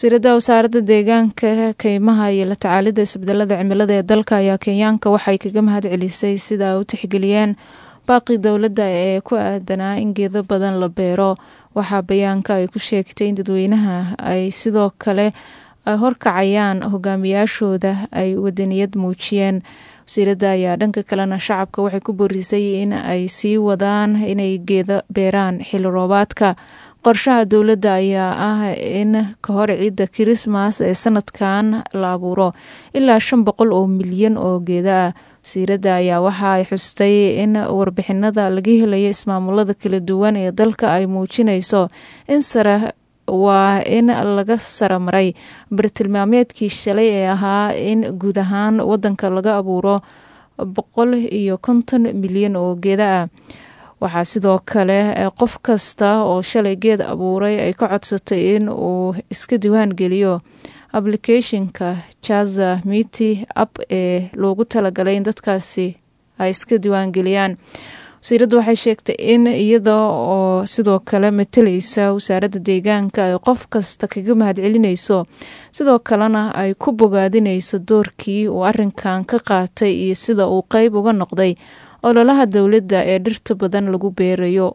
wasiirada wasaaradda deegaanka keymaha iyo la tacaalidda isbedelada cimilada ee dalka ayaa kenyaanka waxay kaga mahad celisay sida ay u tixgeliyeen baaqii dowladda ee ku aadanaa in geedo badan la beero waxaa bayaanka ay ku sheegtay in dadweynaha ay sidoo kale ay horkacayaan hogaamiyaashooda ay wadaniyad muujiyeen wasiiradda ayaa dhanka kalena shacabka waxay ku boorisay in ay sii wadaan inay geedo beeraan xilli roobaadka qorshaha dowladda ayaa ah in ka hor ciidda kirismas ee sanadkan la abuuro ilaa shan boqol oo milyan oo geeda ah wasiiradda ayaa waxa ay xustay in warbixinada laga helayo ismaamulada kala duwan ee dalka ay muujinayso in sare waa in laga saramaray bartilmaameedkii shalay ee ahaa in guud ahaan wadanka laga abuuro boqol iyo konton milyan oo geeda ah waxaa sidoo kale qof kasta oo shalay geed abuuray ay ka codsatay in uu iska diwaan geliyo applicationka jaza miti app ee loogu talagalay in dadkaasi ay iska diwaangeliyaan wasiiraddu waxay sheegtay in iyada oo sidoo kale matalaysa wasaaradda deegaanka ay qof kasta kaga mahad celinayso sidoo kalena ay ku bogaadinayso doorkii uu arinkan ka qaatay iyo sida uu qeyb uga noqday ololaha dowladda ee dhirta badan lagu beerayo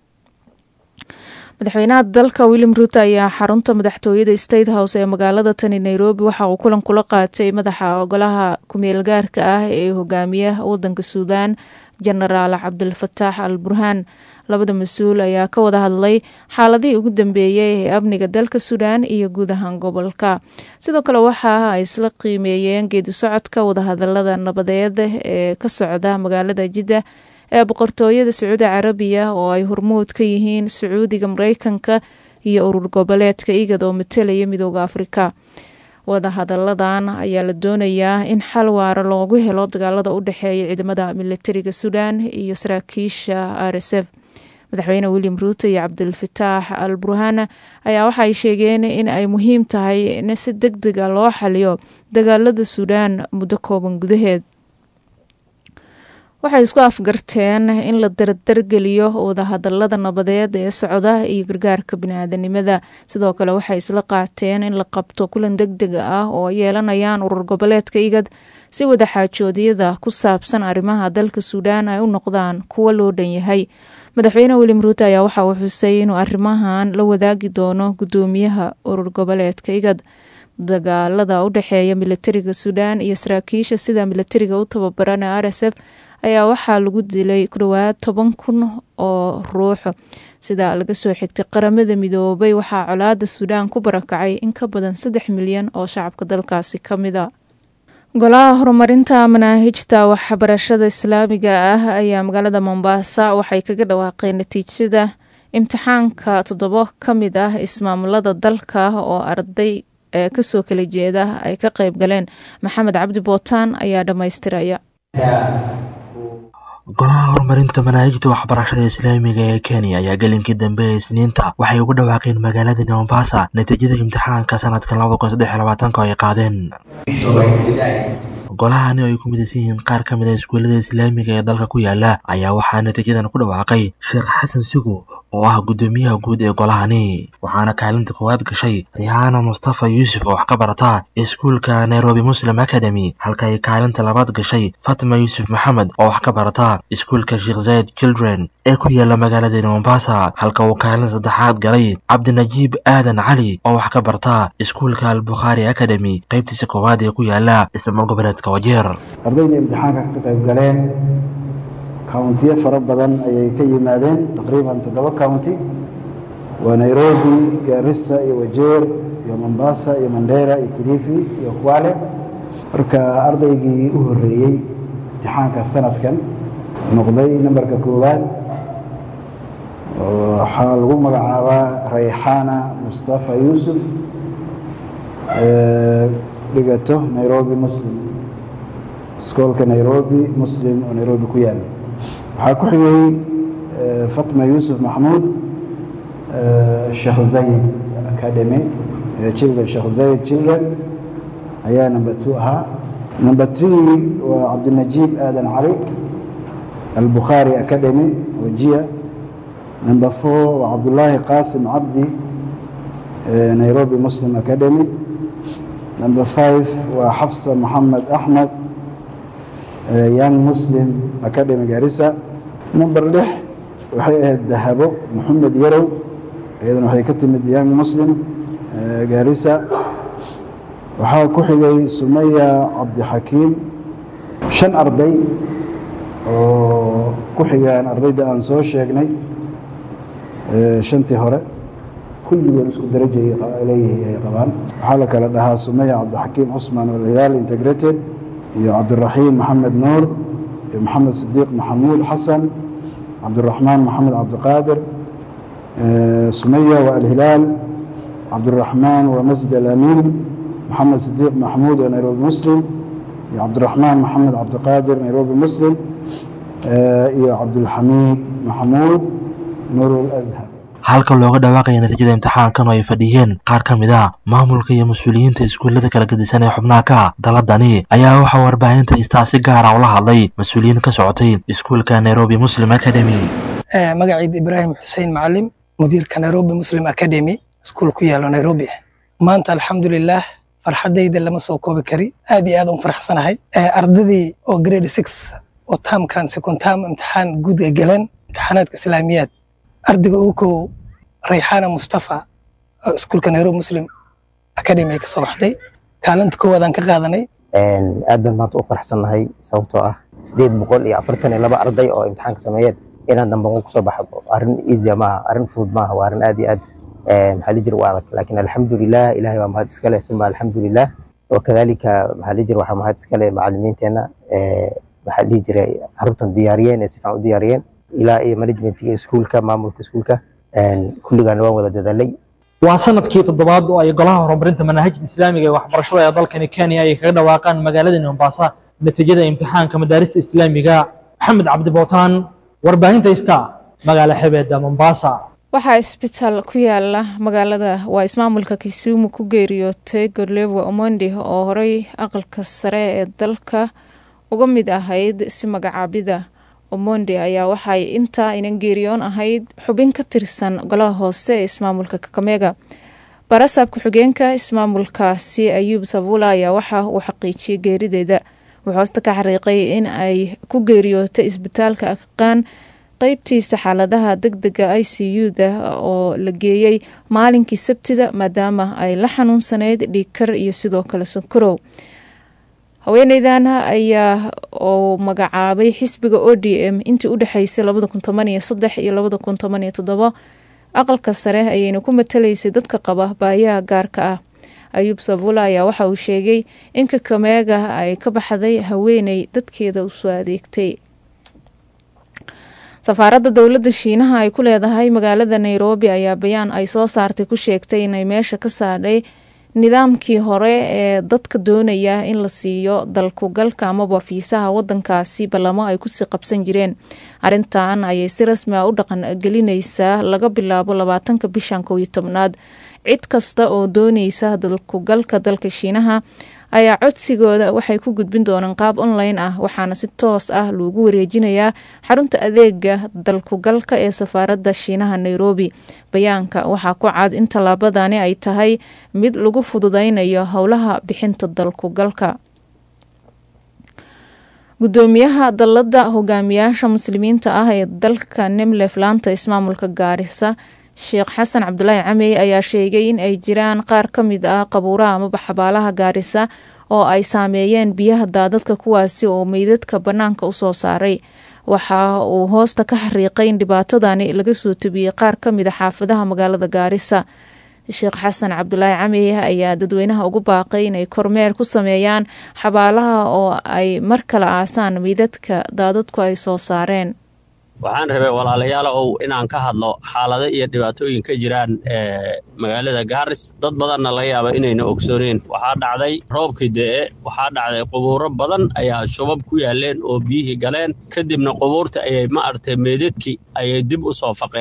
madaxweynaha dalka william ruuto ayaa xarunta madaxtooyada state house ee magaalada tani nairobi waxa uu kulan kula qaatay madaxa golaha kumeel gaarka ah ee hogaamiya wadanka suudaan jenaraal cabdilfataax al burhaan labada mas-uul ayaa ka wada hadlay xaaladihii ugu dambeeyey ee amniga dalka suudaan iyo guud ahaan gobolka sidoo kale waxa ay isla qiimeeyeen geedi socodka wadahadalada nabadeed ee ka socda magaalada jidda ee boqortooyada sacuudi carabiya oo ay hormuud ka yihiin sacuudiga mareykanka iyo urur goboleedka igad oo matalaya midooda afrika wadahadaladan ayaa la doonayaa in xal waara loogu helo dagaalada u dhexeeya ciidamada militariga suudaan iyo saraakiisha r s f madaxweyne william ruuto iyo cabdilfataax al burhaan ayaa waxaay sheegeen in ay muhiim tahay in si deg dega loo xaliyo dagaalada suudaan muddo kooban gudaheed waxay isku afgarteen in la dardargeliyo wadahadalada nabadeed ee socda iyo gargaarka biniaadanimada sidoo kale waxay isla qaateen in la qabto kulan deg deg ah oo ay yeelanayaan urur goboleedka igad si wadaxaajoodyada ku saabsan arrimaha dalka suudaan ay u noqdaan kuwo loo dhan yahay madaxweyne william ruuto ayaa waxa uu xusay inuu arrimahan la wadaagi doono guddoomiyaha urur goboleedka igad dagaalada u dhexeeya militariga suudaan iyo saraakiisha sida militariga u tababaran ee r s f ayaa waxaa lagu dilay ku dhowaad toban kun oo ruux sida laga soo xigtay qaramada midoobay waxaa colaada suudaan ku barakacay in ka badan saddex milyan oo shacabka dalkaasi ka mida golaha horumarinta manaahijta waxbarashada islaamiga ah ayaa magaalada mombasa waxay kaga dhawaaqeen natiijada imtixaanka toddobo ka mid ah ismaamulada dalka oo arday ee kasoo kala jeeda ay ka qayb galeen maxamed cabdi bootaan ayaa dhammaystiraya golaha horumarinta manaahijta waxbarashada islaamiga ee kenya ayaa gelinkii dambe ee isniinta waxay ugu dhawaaqeen magaalada mombasa natiijada imtixaanka sanadkan labada kun saddex iyo labaatanka oo ay qaadeen golahani oo ay ku midaysan yihiin qaar ka mid a iskuullada islaamiga ee dalka ku yaala ayaa waxaa natiijadan ku dhawaaqay sheekh xasan sigo oo ah guddoomiyaha guud ee golahani waxaana kaalinta koowaad gashay rihaana mustafa yuusuf oo wax ka barata iskuulka nairobi muslim academy halka ay kaalinta labaad gashay fatma yuusuf maxamed oo wax ka barata iskuulka sheekh zayed children ee ku yaala magaalada mombasa halka uu kaalin saddexaad galay cabdinajiib aadan cali oo wax ka barta iskuulka albukhaari academy qaybtiisa koowaad ee ku yaala ismaamul goboleedka wajeer ardayda imtixaanka ka qayb galeen countiyo fara badan ayay ka yimaadeen taqriiban toddoba county waa nairobi gaarisa iyo wajeer iyo mombasa iyo mandera iyo kilifi iyo kwale marka ardaygii u horeeyey imtixaanka sanadkan noqday nambarka koowaad waxaa lagu magacaabaa rayxaana mustafa yuusuf dhigato nairobi muslim iskoolka nairobi muslim oo nairobi ku yaala waxaa ku xigay fatma yuusuf maxmuud sheekh zayid academy children sheekh zayid children ayaa number two ahaa number three waa cabdinajiib aadan cali albukhaari academy wajiya number four waa cabdullaahi qaasim cabdi nairobi muslim academy number five waa xafsa moxamed axmed young muslim academy garissa number lix waxay ahayd dahabo moxamed yarow iyadana waxay ka timid young muslim garissa waxaa ku xigay sumaya cabdixakiim shan arday oo ku xigaan ardayda aan soo sheegnay shantii hore kulligood isku daraja leeyihi ay qabaan waxaa la kala dhahaa sumaya cabdixakiim cusman alhilaal integrated iyo cabdiraxiim maxamed nuur iyo maxamed sidiiq maxamuud xasan cabdiraxmaan maxamed cabdiqaadir sumaya waa alhilaal cabdiraxmaan waa masjid alamiin maxamed sidiiq maxamuud waa nairobi muslim iyo cabdiraxmaan maxamed cabdiqaadir nairobi muslim iyo cabdulxamiid maxamuud nuur azhar halka looga dhawaaqaya natiijada imtixaankan oo ay fadhiyeen qaar ka mid a maamulka iyo mas-uuliyiinta iskuullada kala gedisan ee xubnaha ka daladani ayaa waxaa warbaahinta istaa si gaara ula hadlay mas-uuliyiin ka socotay iskuulka nairobi muslim academy magaciid ibraahim xuseen macalim mudiirka nairobi muslim academy iskuul ku yaalo nairobi ah maanta alxamdulilaah farxadayda lama soo koobi kari aad iyo aad un faraxsanahay ardadii oo grade six oo taamkan second term imtixaan guud ay galeen imtixaanaadka islaamiyaad ardayga ugu kow rayxaana mustafa oo iskuulka nairobi muslim academy ay ka soo baxday kaalinta koowaadaan ka qaadanay aad baan maanta u faraxsannahay sababtoo ah sideed boqol iyo afartan iyo laba arday oo imtixaanka sameeyeen inaad dambanqo kusoo baxdo arrin easya maaha arrin fudud maaha waa arrin aad iyo aad maxaa li jira u adag laakiin alxamdulilah ilahay waa mahad iskale uma alxamdulilah wakadalika maxaa li jira waxaa mahad iskale macalimiinteenna maxaa dhihi jiray carruurtan diyaariyeen ee si fiican u diyaariyeen ilaa iyo managementiga iskuulka maamulka iskuulka kulligaana waan wada dadaalay waa sanadkii toddobaad oo ay golaha horumarinta manahajda islaamiga ee waxbarashada ee dalkani kenya ay kaga dhawaaqaan magaaladani mombasa natiijada imtixaanka madaarista islaamiga maxamed cabdibootaan warbaahinta ista magaala xebeeda mombasa waxaa isbitaal ku yaala magaalada waa ismaamulka kisumu ku geeriyootay gorlewa omondi oo horey aqalka sare ee dalka uga mid ahayd si magacaabida omondi ayaa waxay intaa inan geeriyoon ahayd xubin ka tirsan golaha hoose ee ismaamulka kakamega barasaab ku-xigeenka ismaamulkaasi ayuub sabula ayaa waxa uu xaqiijiyey geerideeda wuxuu hoosta ka xariiqay in ay ku geeriyootay isbitaalka aqaan qeybtiisa xaaladaha deg dega i c u-da oo la geeyey maalinkii sabtida maadaama ay la xanuunsaneyd dhiigkar iyo sidoo kale sonkorow haweeneydan ayaa oo magacaabay xisbiga o d m intii u dhexeysay labada kun toban iyo saddex iyo labada kun toban iyo toddobo aqalka sare ayayna ku matalaysay dadka qaba baayaha gaarka ah ayuub sabula ayaa waxa uu sheegay in kakameega ay ka baxday haweeney dadkeeda usoo adeegtay safaaradda dowladda shiinaha ay ku leedahay magaalada nairobi ayaa bayaan ay soo saartay ku sheegtay inay meesha ka saadhay nidaamkii hore ee dadka doonaya in la siiyo dalkugalka amaba fiisaha wadankaasi ballamo ay kusii qabsan jireen arrintan ayay si rasmi a u dhaqan gelinaysaa laga bilaabo labaatanka bishan kow iyo tobnaad cid kasta oo dooneysa dalkugalka dalka shiinaha ayaa codsigooda waxay ku gudbin doonaan qaab online ah waxaana si toos ah loogu wareejinayaa xarunta adeega dalkugalka ee safaaradda shiinaha nairobi bayaanka waxaa ku cad in tallaabadani ay tahay mid lagu fududeynayo howlaha bixinta dalkugalka gudoomiyaha dalladda hogaamiyaasha muslimiinta ah ee dalka nemlef laanta ismaamulka gaarisa sheekh xasan cabdulaahi camey ayaa sheegay in ay jiraan qaar ka mid ah qabuuraha amaba xabaalaha gaarisa oo ay saameeyeen biyaha daadadka kuwaasi oo meydadka bannaanka usoo saaray waxa uu hoosta ka xariiqay in dhibaatadani laga soo tebiyey qaar ka mid a xaafadaha magaalada gaarisa sheekh xasan cabdulaahi camey ayaa dadweynaha ugu baaqay inay kormeer ku sameeyaan xabaalaha oo ay mar kale aasaan meydadka daadadku ay soo saareen waxaan rabay walaalayaal ow inaan ka hadlo xaalado iyo dhibaatooyin ka jiraan magaalada gaaris dad badanna laga yaaba inayna ogsooneen waxaa dhacday roobkii de'e waxaa dhacday qubuuro badan ayaa shubab ku yaaleen oo biyihii galeen kadibna qubuurta ayay ma artay meedadkii ayay dib u soo faqeen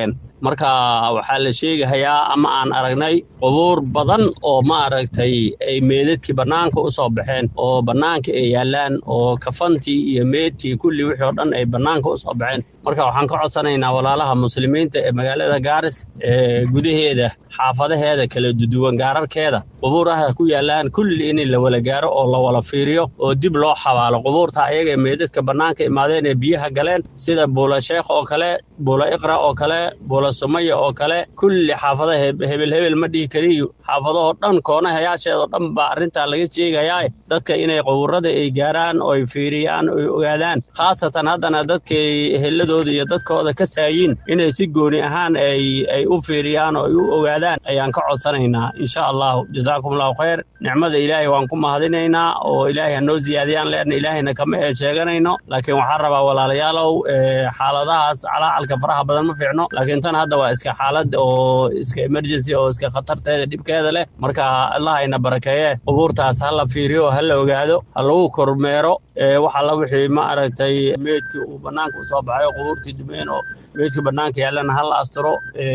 marka waxaa la sheegahayaa ama aan aragnay qubuur badan oo maaragtay ay meedadkii bannaanka u soo baxeen oo bannaanka ay yaallaan oo kafantii iyo meedkii kulli wixii oo dhan ay bannaanka u soo baxeen marka waxaan ka codsanaynaa walaalaha muslimiinta ee magaalada gaaris ee gudaheeda xaafadaheeda kala duduwan gaararkeeda qubuuraha ku yaallaan kulli in la wala gaaro oo la wala fiiriyo oo dib loo xabaalo qubuurta ayaga ee meedadka bannaanka imaadeen ee biyaha galeen sida buula sheekh oo kale buula iqra oo kale buula sumaya oo kale kulli xaafadaha hebel hebel ma dhihi kariyo xaafadahoo dhan koonahayaasheedoo dhan baa arrintaa laga sheegayaa dadka inay qubuurada ay gaaraan oo ay fiiriyaan oo ay ogaadaan khaasatan haddana dadkay eheladooda iyo dadkooda ka saayiin inay si gooni ahaan ay ay u fiiriyaan oo ay u ogaadaan ayaan ka codsanaynaa insha allahu jazaakum allahu khayr nicmada ilaahay waan ku mahadinaynaa oo ilaahay hanoo ziyaadiyaan leanna ilaahayna kama ee sheeganayno laakiin waxaan rabaa walaalayaalow xaaladahaas calaacalka faraha badan ma fiicno laakiin tan hadda waa iska xaalad oo iska emergency oo iska khatarteeda dhibkeeda leh marka allah ayna barakeeye qubuurtaas ha la fiiriyo ha la ogaado ha lagu kormeero wax alla wixii ma aragtay meedkii uu bannaanka u soo baxayo qubuurtii dumeen oo meedka bannaanka yaallana ha la astiro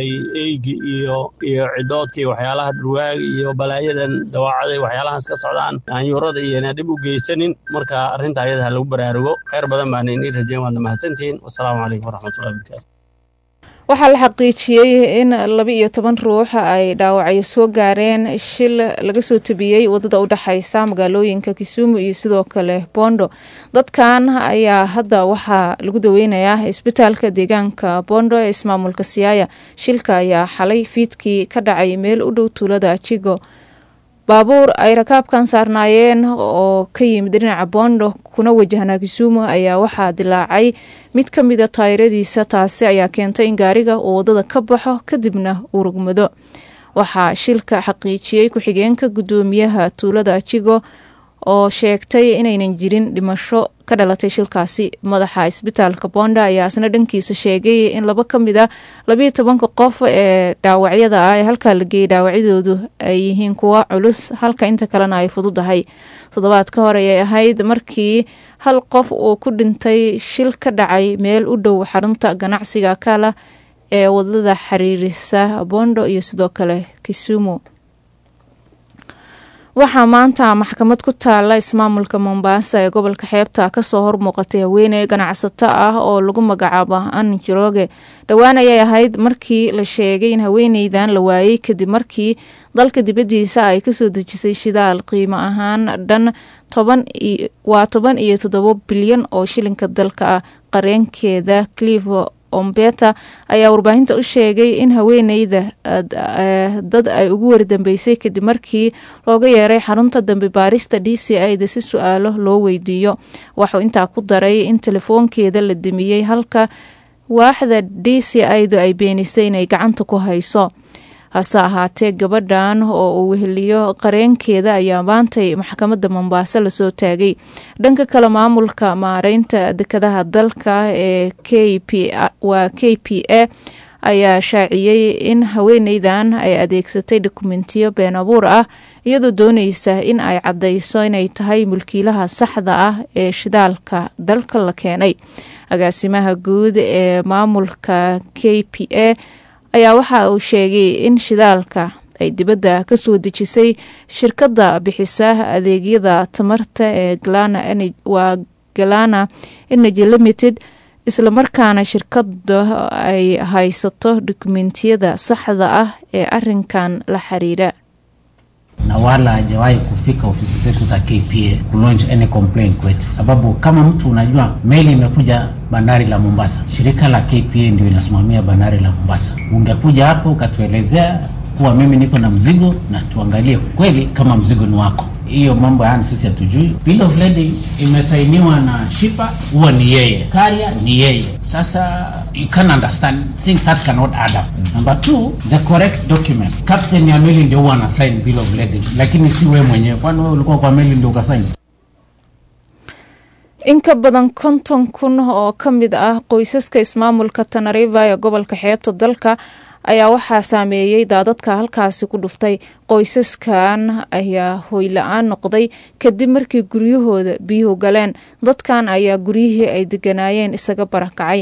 eygi iyo iyo cidoodkii waxyaalaha dhurwaaga iyo balaayadan dawaacada waxyaalahaas ka socdaan daanyuurada iyona dhib u geysanin marka arrinta ayada ha lagu baraarugo khayr badan baana inii rajeyn waadna mahadsantihiin wasalaamu calaykum waraxmatullahi wabarakatu waxaa la xaqiijiyey in laba iyo toban ruux ay dhaawacyo soo gaareen shil laga soo tabiyey wadada u dhexeysa magaalooyinka kisumu iyo sidoo kale bondo dadkan ayaa hadda waxaa lagu daweynayaa isbitaalka deegaanka bondo ee ismaamulka siyaaya shilka ayaa xalay fiidkii ka dhacay meel u dhow tuulada jigo baabuur ay rakaabkan saarnaayeen oo ka yimid dhinaca bondo kuna wajahnaa kisumu ayaa waxaa dilaacay mid ka mida taayiradiisa taasi ayaa keentay in gaariga uu wadada ka baxo kadibna uu rugmado waxaa shilka xaqiijiyey ku-xigeenka guddoomiyaha tuulada jigo oo sheegtay inaynan jirin dhimasho ka dhalatay shilkaasi madaxa isbitaalka bonda ayaa isna dhankiisa sheegay in laba ka mid a labiyo tobanka qof ee dhaawacyada ah ee halkaa la geeyay dhaawacyadoodu ay yihiin kuwa culus halka inta kalena ay fududahay toddobaad ka hor ayay ahayd markii hal qof uu ku dhintay shil ka dhacay meel u dhow xarunta ganacsiga kala ee wadada xiriirisa bondo iyo sidoo kale kisumu waxaa maanta maxkamad ku taala ismaamulka mombasa ee gobolka xeebta kasoo hormuuqatay haweeney ganacsato ah oo lagu magacaabo an jiroge dhowaan ayay ahayd markii la sheegay in haweeneydan la waayey kadib markii dalka dibadiisa ay kasoo dejisay shidaal qiimo ahaan dhan waa toban iyo toddobo bilyan oo shilinka dalka ah qareenkeeda clivo ombeta ayaa warbaahinta u sheegay in haweeneyda dad ay ugu wardambeysay kadib markii looga yeeray xarunta dambe baarista d c ida si su-aalo loo weydiiyo waxuu intaa ku daray in telefoonkeeda la damiyey halka waaxda d c idu ay beenisay inay gacanta ku hayso hase ahaatee gabadhan oo uu weheliyo qareenkeeda ayaa maantay maxkamadda mombaaso lasoo taagay dhanka kale maamulka maareynta dekadaha dalka ee waa k p a ayaa shaaciyey in haweeneydan ay adeegsatay dokumentiyo been abuur ah iyadoo dooneysa in ay caddeyso inay tahay mulkiilaha saxda ah ee shidaalka dalka la keenay agaasimaha guud ee maamulka k p a ayaa waxa uu sheegay in shidaalka ay dibadda kasoo dejisay shirkadda bixisa adeegyada tamarta ee waa galana energy limited islamarkaana shirkada ay haysato dokumentiyada saxda ah ee arinkan la xiriira na wala hajawahi kufika ofisi zetu za KPA kulaunch any complaint kwetu, sababu kama mtu unajua meli imekuja bandari la Mombasa, shirika la KPA ndio inasimamia bandari la Mombasa. Ungekuja hapo ukatuelezea kuwa mimi niko na mzigo na tuangalie kweli kama mzigo ni wako. Hiyo mambo yani sisi hatujui. Bill of lading imesainiwa na shipa, huwa ni yeye, carrier ni yeye. Sasa you can understand things that cannot add up. Number two, the correct document. Captain ya meli ndio huwa anasign bill of lading, lakini si wewe mwenyewe. Kwani wewe ulikuwa kwa meli ndio ukasign? in ka badan konton kun oo ka mid ah qoysaska ismaamulka tanariva ee gobolka xeebta dalka ayaa waxaa saameeyey daadadka halkaasi ku dhuftay qoysaskan ayaa hoyla-aan noqday kadib markii guryahooda biyuhu galeen dadkan ayaa guryihii ay deganaayeen isaga barakacay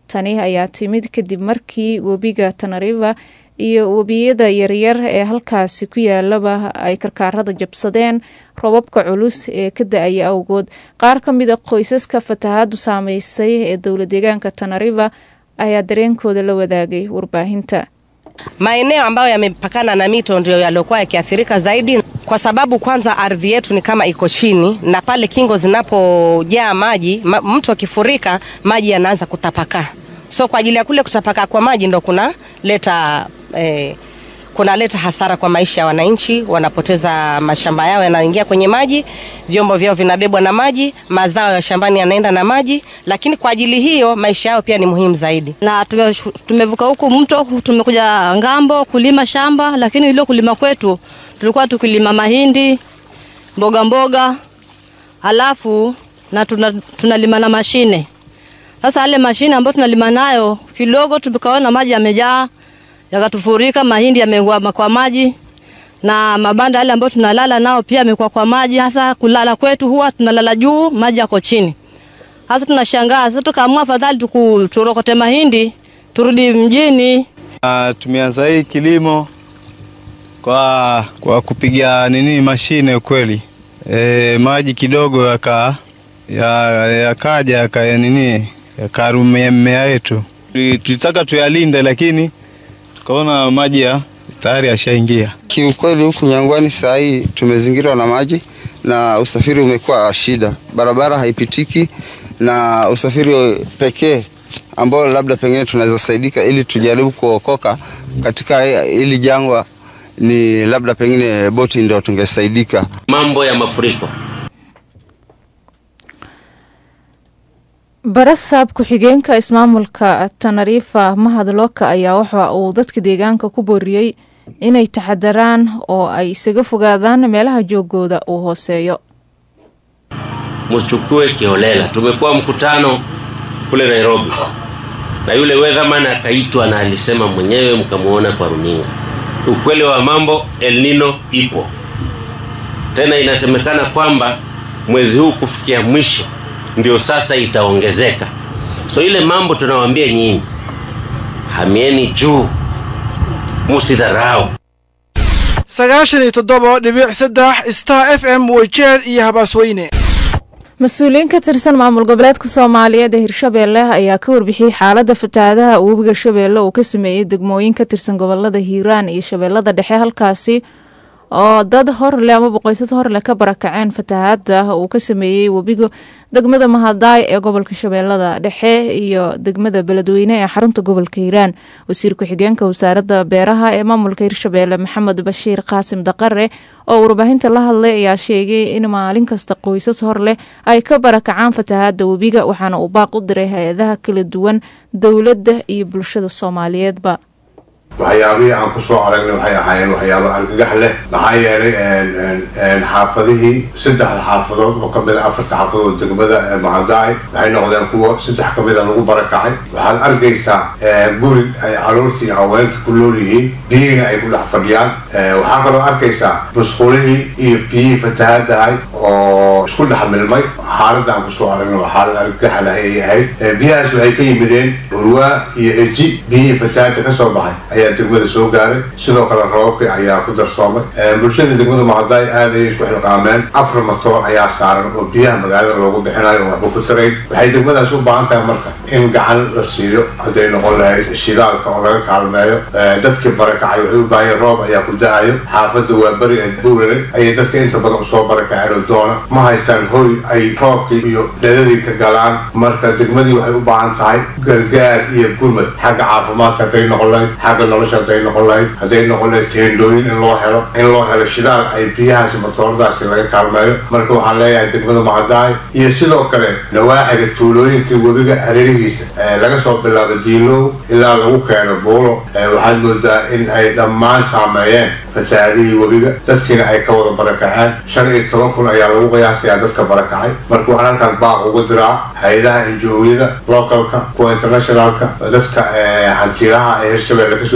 tani ayaa timid kadib markii webiga tanariva iyo webiyada yaryar ee halkaasi ku yaalaba ay karkaarada jabsadeen robabka culus ee ka da-aya awgood qaar ka mid a qoysaska fatahaadu saameysay ee dowla deegaanka tanariva ayaa dareenkooda la wadaagay warbaahinta Maeneo ambayo yamepakana na mito ndio yaliokuwa yakiathirika zaidi, kwa sababu kwanza ardhi yetu ni kama iko chini, na pale kingo zinapojaa maji ma, mto akifurika maji yanaanza kutapakaa. So kwa ajili ya kule kutapakaa kwa maji ndo kunaleta eh, kunaleta hasara kwa maisha ya wananchi, wanapoteza mashamba yao, yanaingia kwenye maji, vyombo vyao vinabebwa na maji, mazao ya shambani yanaenda na maji, lakini kwa ajili hiyo maisha yao pia ni muhimu zaidi. na tume, tumevuka huku mto tumekuja ngambo kulima shamba, lakini ile kulima kwetu tulikuwa tukilima mahindi, mboga mboga, halafu na tuna, tunalima na mashine. Sasa yale mashine ambayo tunalima nayo kidogo, tukaona maji yamejaa yakatufurika, mahindi yamekuwa kwa maji na mabanda yale ambayo tunalala nao pia yamekuwa kwa maji. Hasa kulala kwetu huwa tunalala juu, maji yako chini. Sasa tunashangaa, sasa tukaamua afadhali tuku- turokote mahindi turudi mjini. Uh, tumeanza hii kilimo kwa, kwa kupiga nini mashine ukweli. E, maji kidogo yaka ya- yakaja yaka ya nini yakarumia mmea yetu. Tuli- Tulitaka tuyalinde, lakini tukaona maji ya tayari yashaingia. Kiukweli huku Nyangwani saa hii tumezingirwa na maji na usafiri umekuwa shida, barabara haipitiki na usafiri pekee ambao labda pengine tunaweza saidika ili tujaribu kuokoka katika hili jangwa ni labda pengine boti ndio tungesaidika. mambo ya mafuriko. barasaab ku-xigeenka ismaamulka tanariifa mahad looka ayaa waxa uu dadka deegaanka ku booriyey inay taxadaraan oo ay isaga fogaadaan meelaha joogooda uu hooseeyo Msichukue kiholela. Tumekuwa mkutano kule Nairobi na yule weatherman akaitwa na alisema mwenyewe, mkamwona kwa runinga. Ukweli wa mambo, El Nino ipo tena, inasemekana kwamba mwezi huu kufikia mwisho ndio sasa itaongezeka. So ile mambo tunawaambia nyinyi, hamieni juu, musidharau. sagaashan iyo toddoba dhibic saddex star f m weyjeer iyo habaasweyne mas-uuliyiin ka tirsan maamul goboleedka soomaaliyeed ee hirshabeelle ayaa ka warbixiyey xaalada fatahaadaha webiga shabeelle uu ka sameeyey degmooyin ka tirsan gobolada hiiraan iyo shabeellada dhexe halkaasi oo dad horleh amaba qoysas horleh ka barakaceen fatahaada uu ka sameeyey webiga degmada mahadaay ee gobolka shabeellada dhexe iyo degmada beledweyne ee xarunta gobolka hiiraan wasiir ku-xigeenka wasaaradda beeraha ee maamulka hirshabeelle maxamed bashiir qaasim daqare oo warbaahinta la hadlay ayaa sheegay in maalin kasta qoysas horleh ay ka barakacaan fatahaada webiga waxaana uu baaq u diray hay-adaha kala duwan dowladda iyo bulshada soomaaliyeedba waxyaabihii aan ku soo aragnay waxay ahaayeen waxyaabo argagax leh maxaa yeelay xaafadihii saddexda xaafadood oo kamid a afarta xaafadood degmada mahadaay waxay noqdeen kuwa saddex kamid a lagu barakacay waxaad arkaysaa guri ay caruurtii iyo haweenka ku nool yihiin biyihiina ay ku dhex fadhiyaan waxaa kaloo arkaysaa musqulihii iyo biyihii fatahaadahay oo isku dhex milmay xaaladda aan kusoo aragnay waa xaalad argagax leh ayay ahayd biyahaas waxay ka yimideen hurwaa iyo eji biyihii fatahaada ka soo baxay ayaa degmada soo gaaray sidoo kale roobabkii ayaa ku darsoomay bulshada degmada mahadaay aad ayay isku xilqaameen afar matoor ayaa saaran oo biyaha magaalada loogu bixinayo oo waxba ku tarayn waxay degmadaas u baahan tahay marka in gacan la siiyo hadday noqon lahayd shidaalka oo laga kaalmeeyo dadkii barakacay waxay u baahayeen roob ayaa ku da-ayo xaafadda waa beri ee buurale ayay dadka inta badan usoo barakaceen oo doona ma haystaan hoy ay roobkii iyo dhadadii ka galaan marka degmadii waxay u baahan tahay gargaar iyo gurmad xagga caafimaadka hadday noqon lahayd xagga nolosha hadday noqon lahayd hadday noqon lahayd teendooyin in loo helo in loo helo shidaal ay biyahaasi matooradaasi laga kaalmeeyo marka waxaan leeyahay degmada macadaay iyo sidoo kale nawaaxiga tuulooyinka webiga hareerihiisa laga soo bilaabo diilow ilaa lagu keeno buulo waxaad moodaa in ay dhammaan saameeyeen fatahaadihii webiga dadkiina ay ka wada barakaceen shan iyo toban kun ayaa lagu qiyaasayaa dadka barakacay marka waxaan halkaan baaq ugu diraa hay-adaha injooyada localka kuwa internationalka dadka hantiiraha ee hirshabeelle kasoo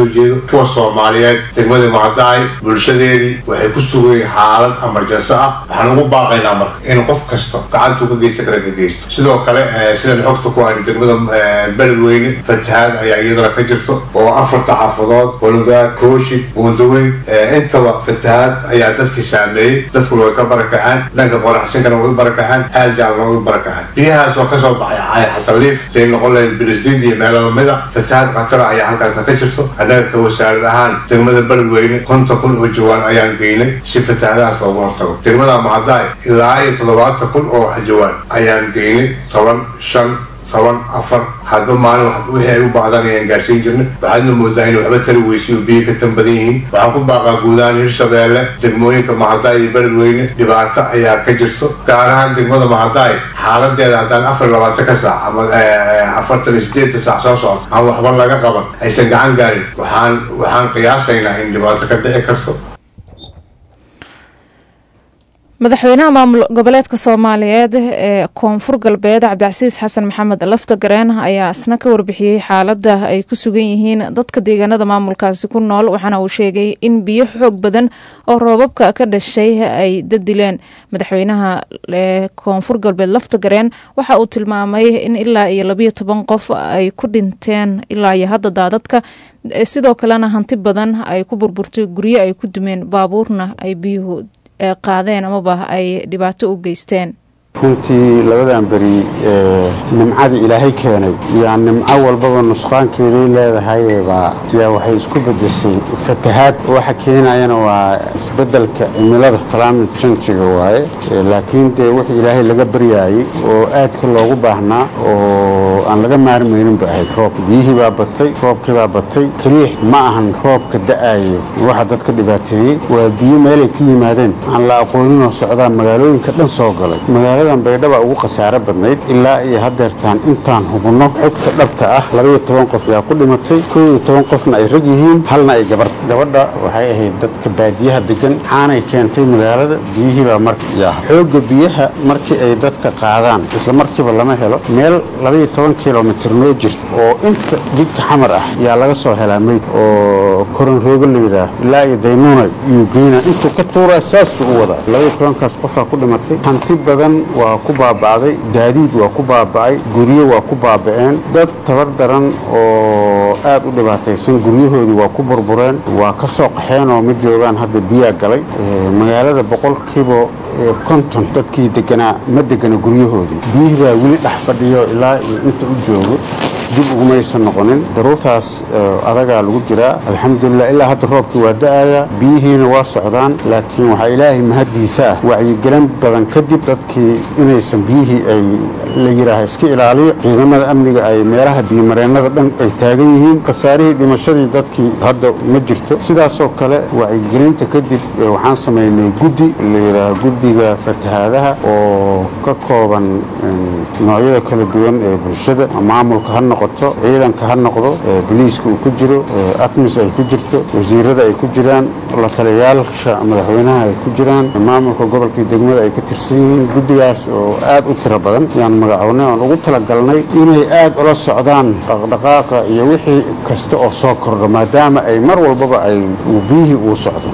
soo jeedo kuwa soomaaliyeed degmadii mahadaay bulshadeedii waxay ku sugayeen xaalad amarjanso ah waxaan ugu baaqaynaa marka in qof kasta gacantuu ka geysta kale ka geysto sidoo kale sidan xogta ku hayno degmada beledweyne fatahaad ayaa iyadana ka jirto oo afarta xaafadood hologaad kooshid buundaweyn intaba fatahaad ayaa dadkii saameeyey dadkuna way ka barakaceen dhanka qoraxsinkana way u barakaceen xaal jaalna way u barakaceen biyahaas oo kasoo baxay cay xasaliif say noqon lahayd bilisdiid iyo meelo lamida fatahaad khatara ayaa halkaasna ka jirto annaga ka wasaarad ahaan degmada beledweyne konton kun oo jawaan ayaan geynay si fatahaadahaas loogu hortago degmada mahadaay ilaa iyo toddobaatan kun oo jawaan ayaan geynay toban shan toban afar hadba maalin wixii ay u baahdaan ayaan gaarsiin jirnay waxaadna moodaa in waxba tari weysay oo biyo ka tan badan yihiin waxaan ku baaqaa guudahaan hirshabeelle degmooyinka mahadaay iyo beledweyne dhibaato ayaa ka jirto gaar ahaan degmada mahadaay xaaladeeda haddaan afar iyo labaatan ka saac ama afartan iyo sideetan saac soo socdo aan waxba laga qaban aysan gacan gaarin waxaan waxaan qiyaasaynaa in dhibaato ka dhici karto madaxweynaha maamul goboleedka soomaaliyeed ee koonfur galbeed cabdicasiis xasan maxamed laftagareen ayaa isna ka warbixiyey xaalada ay ku sugan yihiin dadka deegaanada maamulkaasi ku nool waxaana uu sheegay in biyo xoog badan oo roobabka ka dhashay ay dadileen madaxweynaha ee koonfur galbeed laftagareen waxa uu tilmaamay in ilaa iyo labiyo toban qof ay ku dhinteen ilaa iyo hadda daadadka sidoo kalena hanti badan ay ku burburtay guryo ay ku dumeen baabuurna ay biyuhu qaadeen amaba ay dhibaato u geysteen runtii labadan beri nimcadii ilaahay keenay yaa nimco walbaba nusqaankeeday leedahayba yaa waxay isku bedeshay fatahaad waxa keenayana waa isbedelka cimilada climate changiga waaye laakiin dee wix ilaahay laga baryaayey oo aadka loogu baahnaa oo aan laga maarmaynin ba ahayd roobka biyihii baa batay roobkii baa batay keliix ma ahan roobka da-ayo waxa dadka dhibaateeyey waa biyo meelay ka yimaadeen aan la aqooninoo socdaa magaalooyinka dhan soo galay magaaladan baydhaba ugu khasaaro badnayd ilaa iyo haddeertaan intaan hubinno xogta dhabta ah labaiyo toban qof yaa ku dhimatay koo iyo toban qofna ay rag yihiin halna ay gabar gabadha waxay ahayd dadka baadiyaha degan xaanay keentay magaalada biyihii baa marka yaa xoogga biyaha markii ay dadka qaadaan isla markiiba lama helo meel labaiyo toban kilomitir noo jirta oo inta jidka xamar ah yaa laga soo helaa meyd oo koronroogo la yidhaah ilaa iyo daynuuna iyuu geyna intuu ka tuuraa saasuu u wadaa labaiyo tobankaas qofaa ku dhimatay hanti badan waa ku baaba'day gaadiid waa ku baaba'ay guryo waa ku baaba'een dad tabar daran oo aad u dhibaataysan guryahoodii waa ku burbureen waa ka soo qaxeen oo ma joogaan hadda biyaa galay magaalada boqolkiiba konton dadkii deganaa ma degana guryahoodii biyihii baa weli dhex fadhiyo ilaa iyo inta u joogo dib ugumaysan noqonin daruurtaas adagaa lagu jiraa alxamdulilah ilaa hadda roobkii waa da-aya biyihiina waa socdaan laakiin waxaa ilaahay mahaddiisa ah wacyigelin badan kadib dadkii inaysan biyihii ay la yidhaaha iska ilaaliyo ciidamada amniga ay meelaha biyomareennada dhan ay taagan yihiin khasaarihii dhimashadii dadkii hadda ma jirto sidaasoo kale wacyigelinta kadib waxaan samaynay guddi la yidhaaha guddiga fatahaadaha oo ka kooban noocyada kala duwan ee bulshada maamulka ha noqoto ciidanka ha noqdo boliiska uu ku jiro atmis ay ku jirto wasiirada ay ku jiraan la taliyayaasha madaxweynaha ay ku jiraan maamulka gobolkii degmada ay ka tirsan yihiin guddigaas oo aad u tiro badan yaan magacownay oon ugu talagalnay inay aad ula socdaan dhaqdhaqaaqa iyo wixii kasta oo soo kordho maadaama ay mar walbaba ay biyihii uu socdo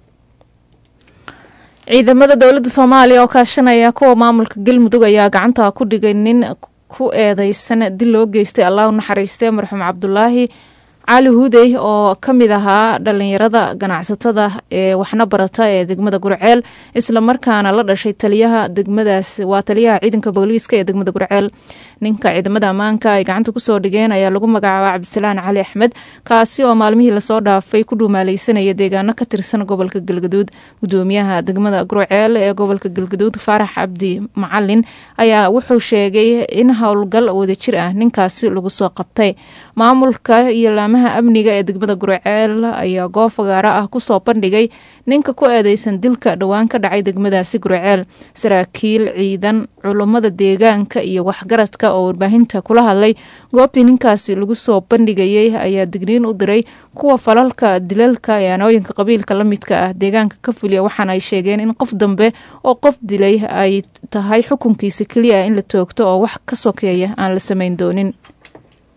ciidamada dowladda soomaaliya oo kaashanaya kuwa maamulka galmudug ayaa gacanta ku dhigay nin ku eedeysan dil loo geystay allah u naxariistee marxuum cabdulaahi cali hudey oo ka mid ahaa dhalinyarada ganacsatada ee waxna barata ee degmada gurceel islamarkaana la dhashay taliyaha degmadaas waa taliyaha ciidanka booliiska ee degmada gurceel ninka ciidamada ammaanka ay gacanta kusoo dhigeen ayaa lagu magacaaba cabdisalaan cali axmed kaasi oo maalmihii lasoo dhaafay ku dhuumaaleysanaya deegaano ka tirsan gobolka galgaduud gudoomiyaha degmada gurceel ee gobolka galgaduud faarax cabdi macalin ayaa wuxuu sheegay in howlgal wadajir ah ninkaasi lagu soo qabtay maamulka iyo laamaha amniga ee degmada gurceel ayaa goob fagaaro ah kusoo bandhigay ninka ku eedeysan dilka dhowaan ka dhacay degmadaasi gurceel saraakiil ciidan culummada deegaanka iyo waxgaradka oo warbaahinta kula hadlay goobtii ninkaasi lagu soo bandhigayay ayaa digniin u diray kuwa falalka dilalka ee anooyinka qabiilka la midka ah deegaanka ka fuliya waxaana ay sheegeen in qof dambe oo qof dilay ay tahay xukunkiisa keliya in la toogto oo wax ka sokeeya aan la samayn doonin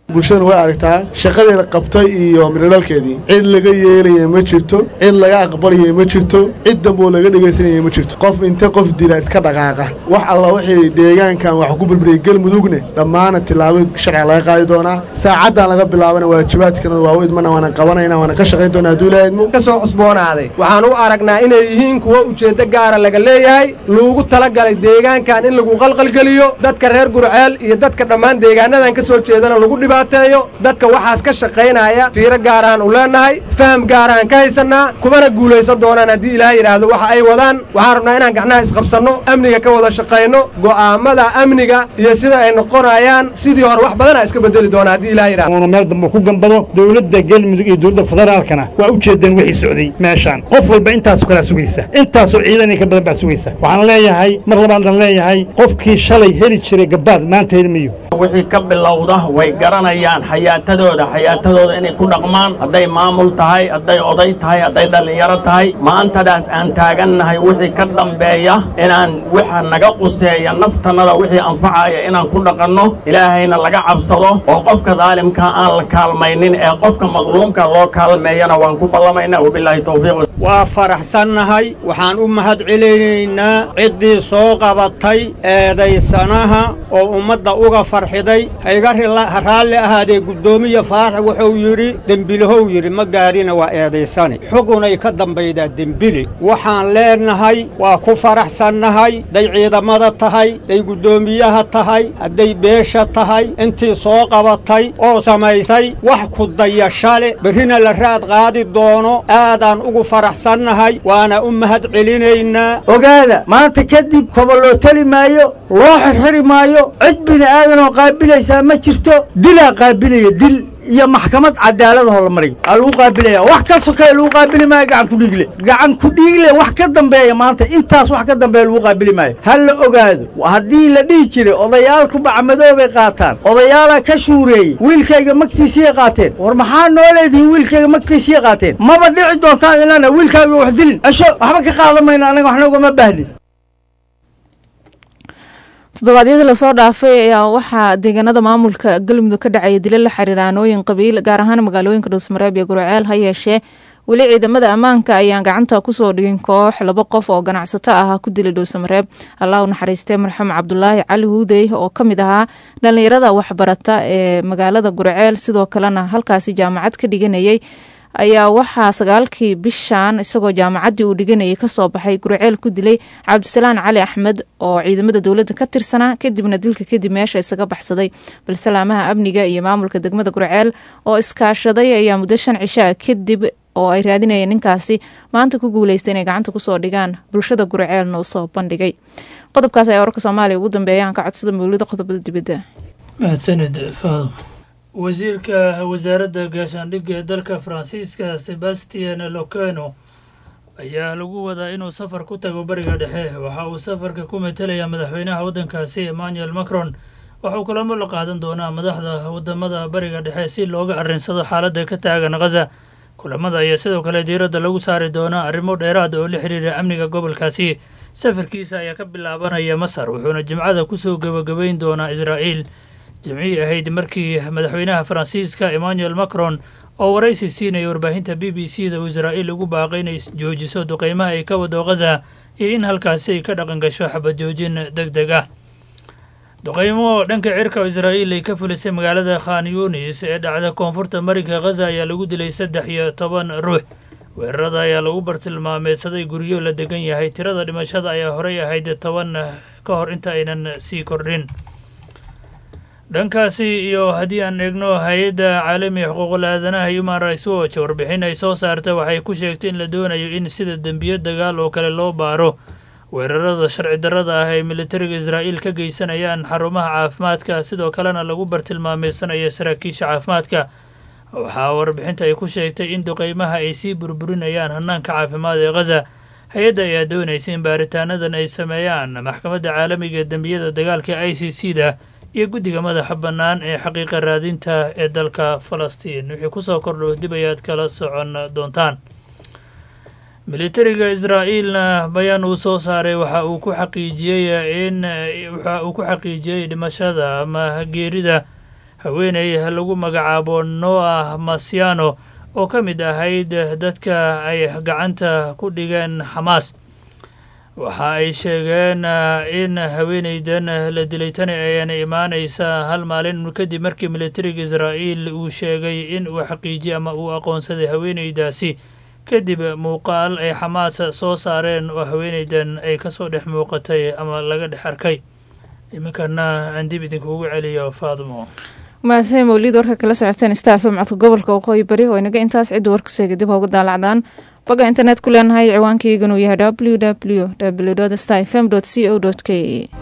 bulshadana way aragtaa shaqadii la qabtay iyo midhodhalkeedii cid laga yeelaya ma jirto cid laga aqbalaya ma jirto cid damboo laga dhegaysanaya ma jirto qof inte qof dila iska dhaqaaqa wax alla wixii deegaankan wax ku burburiyay galmudugne dhammaana tillaabo sharciga laga qaadi doonaa saacaddan laga bilaabana waajibaadkana waa u idmana waana qabanayna waana ka shaqayn doonaa hadduu ilaahay idmo ka soo cusboonaaday waxaan u aragnaa inay yihiin kuwo ujeeddo gaara laga leeyahay loogu talagalay deegaankan in lagu qalqalgeliyo dadka reer gurceel iyo dadka dhammaan deegaanadan ka soo jeedana lagu dhibaateeyo dadka waxaas ka shaqaynaya fiiro gaarahan u leenahay faham gaarahan ka haysannaa kumana guulaysan doonaan haddii ilaahay yidhaahdo waxa ay wadaan waxaan rabnaa inaan gacnaha isqabsanno amniga ka wada shaqayno go'aamada amniga iyo sida ay noqonayaan sidii hore wax badanaa iska bedeli doona haddii ilaahay yidhahdo meel dambe ku gambado dowladda galmudug iyo dowladda federaalkana waa u jeedeen wixii socday meeshaan qof walba intaasu kalaa sugaysa intaasoo ciidan ka badan baa sugaysa waxaan leeyahay mar labaadaan leeyahay qofkii shalay heli jiray gabaad maanta heli mayo wixii ka bilowda way garanayaan xayaatadooda xayaatadooda inay ku dhaqmaan hadday maamul tahay hadday oday tahay hadday dhallinyaro tahay maantadaas aan taagannahay wixii ka dambeeya inaan waxa naga quseeya naftannada wixii anfacaya inaan ku dhaqanno ilaahayna laga cabsado oo qofka daalimka aan la kaalmaynin ee qofka madluumka loo kaalmeeyana waan ku ballamaynaa wabilaahi towfiiq waa faraxsannahay waxaan u mahad celinaynaa ciddii soo qabatay eedaysanaha oo ummadda uga farxiday hayga raalli ahaadee guddoomiye faarax wuxuu yidhi dembilahow yidhi ma gaadhina waa eedaysane xugunay ka dambaydaa dembili waxaan leenahay waa ku faraxsannahay hadday ciidamada tahay hadday guddoomiyaha tahay hadday beesha tahay intii soo qabatay oo samaysay wax ku dayashale berrina la raad qaadi doono aadaan ugu faraxsannahay waana u mahad celinaynaa ogaada maanta kadib koba loo teli maayo loo xirxiri maayo cid bini aadanoo qaabilaysaa ma jirto dilaa qaabilaya dil iyo maxkamad cadaaladahoo la mariyo aa lagu qaabilaya wax ka sokeeya lagu qaabili maayo gacan ku dhiigle gacan ku dhiigle wax ka dambeeya maanta intaas wax ka dambeeya lagu qaabili maayo ha la ogaado haddii la dhihi jiray odayaalku bacmadoobay qaataan odayaalaa ka shuureeyey wiilkayga magtiisiyay qaateen war maxaa noo leedihiin wiilkayga magtiisiyay qaateen maba dhici doontaan ilana wiilkaaga wax dilin esho waxba ka qaadan mayno annaga waxna ugama baahnin toddobaadyadii lasoo dhaafay ayaa waxaa deegaanada maamulka galmudug ka dhacaya dilo la xiriira aanooyin qabiil gaar ahaan magaalooyinka dhuusmareeb iyo gurceel ha yeeshee weli ciidamada ammaanka ayaan gacanta kusoo dhigin koox laba qof oo ganacsato ah ku dilay dhuusamareeb allah u naxariistee marxuum cabdulaahi cali huudey oo ka mid ahaa dhallinyarada waxbarata ee magaalada gurceel sidoo kalena halkaasi jaamacad ka dhiganayay ayaa waxaa sagaalkii bishan isagoo jaamacaddii uu dhiganayay kasoo baxay gurceel ku dilay cabdisalaan cali axmed oo ciidamada dowladda ka tirsanaa kadibna dilka kadib meesha isaga baxsaday balse laamaha amniga iyo maamulka degmada gurceel oo iskaashaday ayaa muddo shan cishaa kadib oo ay raadinayeen ninkaasi maanta ku guuleystay inay gacanta kusoo dhigaan bulshada gurceelna usoo bandhigay qodobkaas ayaa wararka soomaaliya ugu dambeeya aan ka codsada mawlida qodobada dibadda mahadsanid faadum wasiirka wasaaradda gaashaandhigga ee dalka faransiiska sebastian loceno ayaa lagu wadaa inuu safar ku tago bariga dhexe waxa uu safarka ku matelayaa madaxweynaha waddankaasi emmanuel macron waxauu kulamo la qaadan doonaa madaxda wadamada bariga dhexe si looga arrinsado xaaladda ka taagan khaza kulamada ayaa sidoo kale diiradda lagu saari doonaa arrimo dheeraad oo la xiriira amniga gobolkaasi safarkiisa ayaa ka bilaabanaya masar wuxuuna jimcada kusoo gebagabeyn doonaa israa'iil jimcihii ahayd markii madaxweynaha faransiiska emmanuel macron oo waraysi siinaya warbaahinta b b c da uu israa'iil ugu baaqay inay joojiso duqeymaha ay ka wado khaza iyo in halkaasi ay ka dhaqan gasho xabad joojin deg deg ah duqeymo dhanka cirka oo israa'iil ay ka fulisay magaalada khan yunis ee dhacda koonfurta marinka khaza ayaa lagu dilay saddex iyo toban ruux weerarada ayaa lagu bartilmaameedsaday guryo la degan yahay tirada dhimashada ayaa horey ahayd toban ka hor inta aynan sii kordhin dhankaasi iyo haddii aan eegno hay-adda caalamiga xuquuqul aadanaha human rights watch warbixin ay soo saartay waxay ku sheegtay in la doonayo in sida dembiyo dagaal oo kale loo baaro weerarada sharci darrada ah ay militariga israa'iil ka geysanayaan xarumaha caafimaadka sidoo kalena lagu bartilmaameysanayo saraakiisha caafimaadka waxaa warbixinta ay ku sheegtay in duqeymaha ay sii burburinayaan hanaanka caafimaad ee khaza hay-adda ayaa doonaysa in baaritaanadan ay sameeyaan maxkamadda caalamiga ee dembiyada dagaalka i c c da iyo guddiga madaxa bannaan ee xaqiiqa raadinta ee dalka falastiin wixii kusoo kordho dib ayaad kala socon doontaan militariga israa'iilna bayaan uu soo saaray waxa uu ku xaqiijiyey in waxa uu ku xaqiijiyey dhimashada ama geerida haweeney lagu magacaabo noah masiano oo ka mid ahayd dadka ay gacanta ku dhigeen xamaas waxa ay sheegeen in haweeneydan la dilay tani ayana imaanaysa hal maalin kadib markii militariga israa'iil uu sheegay in uu xaqiijiyey ama uu aqoonsaday haweeneydaasi kadib muuqaal ay xamaas soo saareen oo haweeneydan ay kasoo dhex muuqatay ama laga dhex arkay iminkana aan dib idinkuugu celiyo faadmo mahadsan mawlid warka kala socoteen staafe macadka gobolka waqooyi bari oo inaga intaas cidda warkaseega dib hooga daalacdaan baga internet ku leenahay ciwaankayganu yahay w w w sta fm c o k e